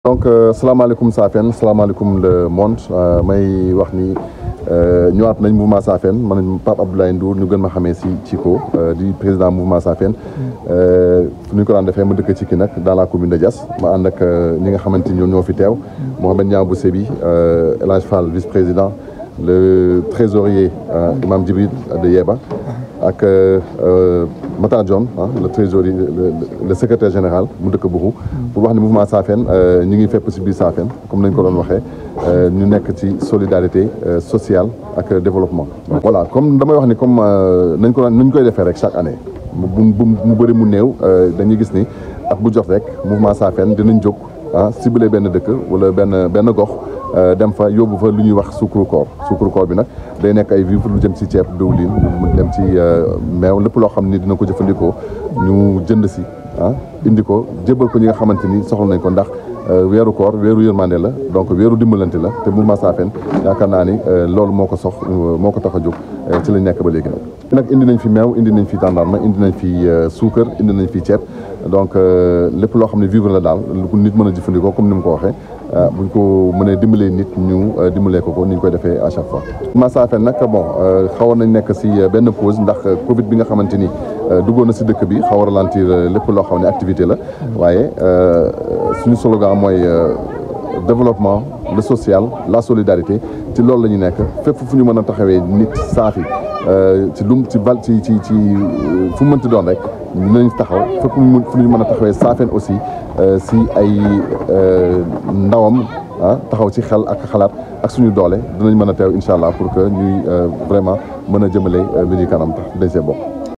donc salaamaaleykum Safeen salaamaaleykum le monde may wax ni ñëwaat nañ mouvement Safeen man Pape Abdoulaye Ndour ñu gën ma xamee si Cico di président mouvement Safeen fu ñu ko daan defee ma dëkk ci ki nag dans la commune de Diass ma ànd ak ñi nga xamante ni ñoom ñoo fi teew Mohamed Niang bu Sébi El Hadj Fall vice président le trésorier Imam Djibril de Yeba ak Matar Dione le trésorier le secrétaire général mu dëkk Bourou pour wax ni mouvement Safeen ñu ngi fépp si biir Safeen comme nañ ko doon waxee ñu nekk ci solidarité sociale ak développement. voilà comme damay wax ni comme nañ ko nañ koy defee rek chaque année mu mu bëri mu néew dañuy gis ni at bu jox rek mouvement Safeen dinañ jóg ah ciblé benn dëkk wala benn benn gox. dem fa yóbbu fa lu ñuy wax suukuru koor suukuru koor bi nag day nekk ay vivre lu jëm ci ceeb diwlin mu dem ci meew lépp loo xam ni dina ko jëfandikoo ñu jënd si ah indi ko jébal ko ñi nga xamante ni soxla nañ ko ndax weeru koor weeru yërmande la donc weeru dimbalante la te mouvement Safeen yaakaar naa ni loolu moo ko sox moo ko tax a jóg ci lañ nekk ba léegi nag. nag indi nañ fi meew indi nañ fi tàndarma indi nañ fi suukar indi nañ fi ceeb donc lépp loo xam ne vivre la daal lu ko nit mën a jëfandikoo comme ni mu ko waxee. buñ ko mënee dimbalee nit ñu dimbalee ko ko ni ñu koy defee à chaque fois. mouvement Safeen nag bon xawoon nañ nekk si benn pause ndax Covid bi nga xamante ni duggoon na si dëkk bi xaw a ralentir lépp loo xam ne activité la waaye suñu slogan mooy développement le social la solidarité ci loolu la ñu nekk fépp fu ñu mën a taxawee nit saafi ci lum ci val ci ci ci fu mu mënti doon rek dinañ taxaw fépp fu ñu mën a taxawee Safeen aussi si ay ndawam ah taxaw ci xel ak xalaat ak suñu doole dinañ mën a teew incha allah pour que ñuy vraiment mën a jëmale mbir yi kanam tax dañ see bokk.